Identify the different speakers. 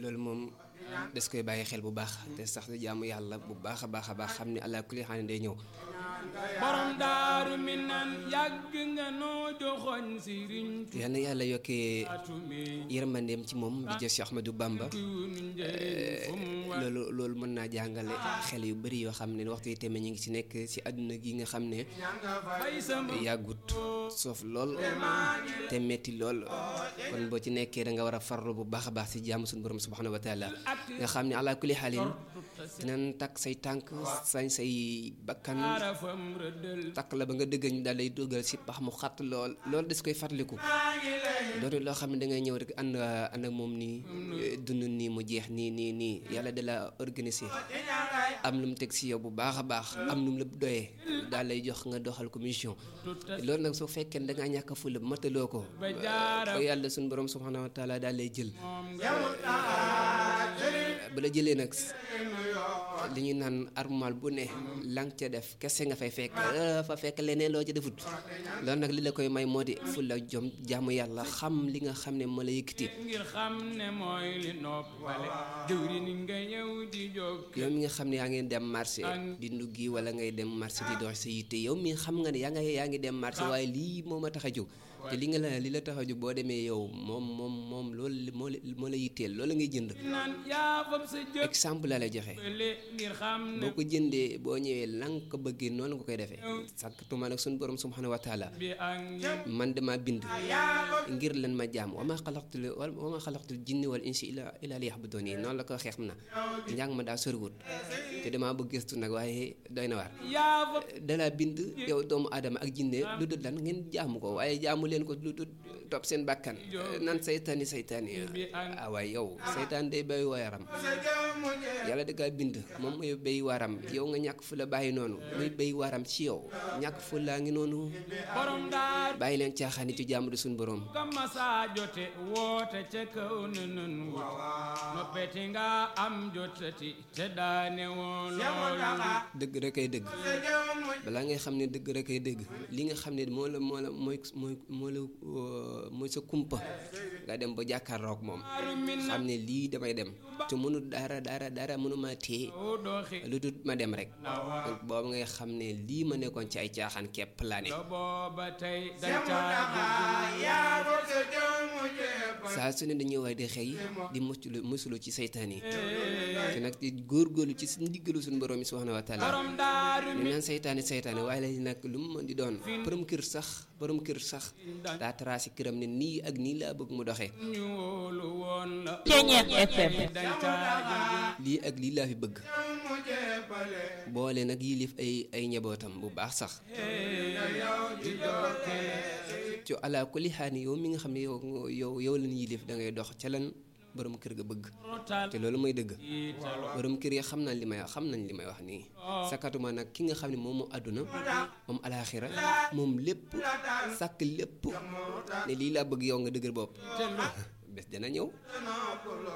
Speaker 1: loolu moom des koy bàyyi xel bu baax te sax di jaamu yàlla bu baax a baax a baax xam ne allah kulli xaal day ñëw
Speaker 2: borom daaru mi naan yàgg nga noo joxoñ sëriñ
Speaker 1: yal na yàlla yokkee
Speaker 2: Tuubaa
Speaker 1: yërmandeem ci moom di jël Cheikh Ahmadou Bamba loolu loolu mën naa jàngale xel yu bari yoo xam ne waxtu yi tamit ñu ngi ci nekk ci àdduna gi nga xam ne
Speaker 2: bay sama
Speaker 1: yàggut soof lool te metti lool kon boo ci nekkee da nga war a farlu bu baax a baax ci jàmm suñu borom subhanahu wa taala nga xam ne ala kulli xaalin dinañ takk say tànk sañ say bakkan
Speaker 2: arafam rëddal
Speaker 1: takk la ba nga dëgg ñu daal lay dugal ci pax mu xat lool loolu des koy fàttaliku doonu loo xam ne da ngay ñëw rek ànd ànd ak moom nii dund nii mu jeex nii nii nii yàlla da la organiser am lu mu teg ci yow bu baax a baax am lu mu la doyee daal lay jox nga doxal ko mission loolu nag soo fekkee ne da ngaa ñàkk a fula mataloo ko
Speaker 2: ba jaara
Speaker 1: ba yàlla suñu borom subhanahu wa taala daal lay jël
Speaker 2: moom nga
Speaker 1: bu la jëlee nag li ñuy naan armal bu ne lang ca def kese nga fay fekk fa fekk leneen loo ca defut loolu nag li la koy may moo di fulla jom jaamu yàlla xam li nga xam ne moo la yëkkati
Speaker 2: ngir xam ne mooy li noppale jëwriñ nga ñëw di jóg
Speaker 1: yow mi nga xam ne yaa ngi dem marché di nduggi wala ngay dem marché di dox sa yitte yow mi xam nga ne yaa nga yaa ngi dem marché waaye lii moo ma tax a jóg te li nga la li la tax a jóg boo demee yow moom moom moom loolu moo la moo la yitteel loolu ngay jënd
Speaker 2: naan yaa fab sa jëf
Speaker 1: exemple la lay joxe
Speaker 2: le ngir xam ne
Speaker 1: boo ko jëndee boo ñëwee la nga ko bëggee noonu nga koy defee sàkkatuma nag suñu borom subhanahu wa taala
Speaker 2: bi ak ngir
Speaker 1: man dama bind ngir lan ma jaam wa ma xalaqtul wa ma xalaqtul jinni wal insi illa illa liya'budun yi noonu la ko xeex na njàng ma daa soriwut te dama bëgg gëstu nag waaye doy na waar
Speaker 2: yaa fab
Speaker 1: dala bind yow doomu aadama ak jinne lu dul lan ngeen jaamu ko waaye jaamu leen ko lu dul topp seen bàkkan nan saytaani saytaani ah waaye yow saytaan day bay wayaram yàlla da kaa bind moom mooy bay waram yow nga ñàkk fu la bàyyi noonu muy bay waram ci yow ñàkk fu laa ngi noonu
Speaker 2: borom daar
Speaker 1: bàyyi leen caaxaani ci jaamu di suñu borom
Speaker 2: kama saa jote woote ca kaw na nun wut noppeti nga am jotati te daane woo loolu
Speaker 1: dëgg rek ay dëgg balaa ngay xam ne dëgg rek ay dëgg li nga xam ne moo la moo la mooy mooy moo la mooy sa kumpa nga dem ba jàkkaarloog moom xam ne lii damay dem te mënu dara dara dara mënuma téye
Speaker 2: o doxi
Speaker 1: lu dul ma dem rek donc boobu ngay xam ne lii ma nekkoon ci ay caaxaan képp laa ne
Speaker 2: do booba tey dancaa
Speaker 1: saa su ne dañuy waay di xëy di muclu musulu ci saytaan yi te nag di góorgóorlu ci suñu diggalu suñu borom yi subhanahu wa taala
Speaker 2: borom daaru
Speaker 1: ñu naan saytaane saytaane waaye la nag lu mu mën di doon borom kër sax borom kër sax daa tracé këram ne nii ak nii laa bëgg mu doxee
Speaker 2: ñu wóolu woon la
Speaker 3: Ceeñeex FM
Speaker 2: dancaa
Speaker 1: lii ak lii laa fi bëgg boole nag yilif ay ay njabootam bu baax sax ci ala kulli xaani yow mi nga xam ne yow yow yow lan yilif da ngay dox ca lan borom kër ga bëgg
Speaker 2: rotal
Speaker 1: te loolu mooy dëgg
Speaker 2: italo
Speaker 1: borom kër yi xam nañ li may wax xam nañ li may wax nii sakatuma nag ki nga xam ne moom moo àdduna moom alaaxira moom lépp sàkk lépp ne lii laa bëgg yow nga dëgër bopp bés dana ñëw